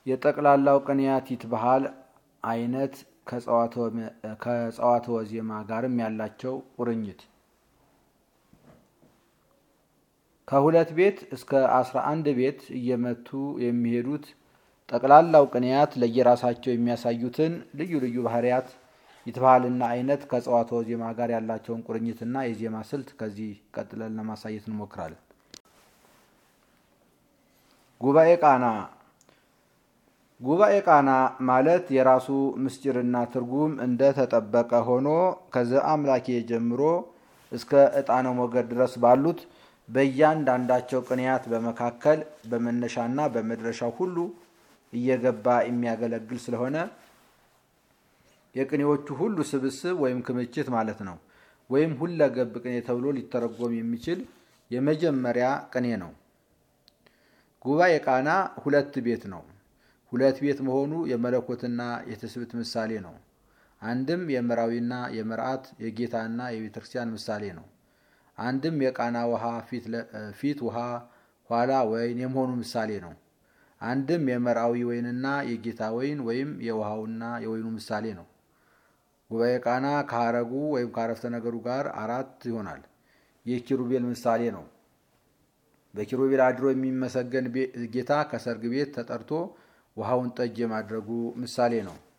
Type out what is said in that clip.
የጠቅላላው ቅንያት ይትበሃል አይነት ከጸዋትወ ዜማ ጋርም ያላቸው ቁርኝት ከሁለት ቤት እስከ አስራ አንድ ቤት እየመቱ የሚሄዱት ጠቅላላው ቅንያት ለየራሳቸው የሚያሳዩትን ልዩ ልዩ ባህሪያት ይትበሃልና አይነት ከጸዋትወ ዜማ ጋር ያላቸውን ቁርኝትና የዜማ ስልት ከዚህ ቀጥለን ለማሳየት እንሞክራለን። ጉባኤ ቃና ጉባኤ ቃና ማለት የራሱ ምስጢርና ትርጉም እንደ ተጠበቀ ሆኖ ከዘ አምላኬ ጀምሮ እስከ ዕጣነ ሞገድ ድረስ ባሉት በእያንዳንዳቸው ቅንያት በመካከል በመነሻና በመድረሻው ሁሉ እየገባ የሚያገለግል ስለሆነ የቅኔዎቹ ሁሉ ስብስብ ወይም ክምችት ማለት ነው። ወይም ሁለገብ ቅኔ ተብሎ ሊተረጎም የሚችል የመጀመሪያ ቅኔ ነው። ጉባኤ ቃና ሁለት ቤት ነው። ሁለት ቤት መሆኑ የመለኮትና የትስብእት ምሳሌ ነው። አንድም የምራዊና የመርዓት የጌታና የቤተ ክርስቲያን ምሳሌ ነው። አንድም የቃና ውሃ ፊት ውሃ ኋላ ወይን የመሆኑ ምሳሌ ነው። አንድም የመርዓዊ ወይንና የጌታ ወይን ወይም የውሃውና የወይኑ ምሳሌ ነው። ጉባኤ ቃና ከሀረጉ ወይም ከአረፍተ ነገሩ ጋር አራት ይሆናል። ይህ ኪሩቤል ምሳሌ ነው። በኪሩቤል አድሮ የሚመሰገን ጌታ ከሰርግ ቤት ተጠርቶ ውሃውን ጠጅ የማድረጉ ምሳሌ ነው።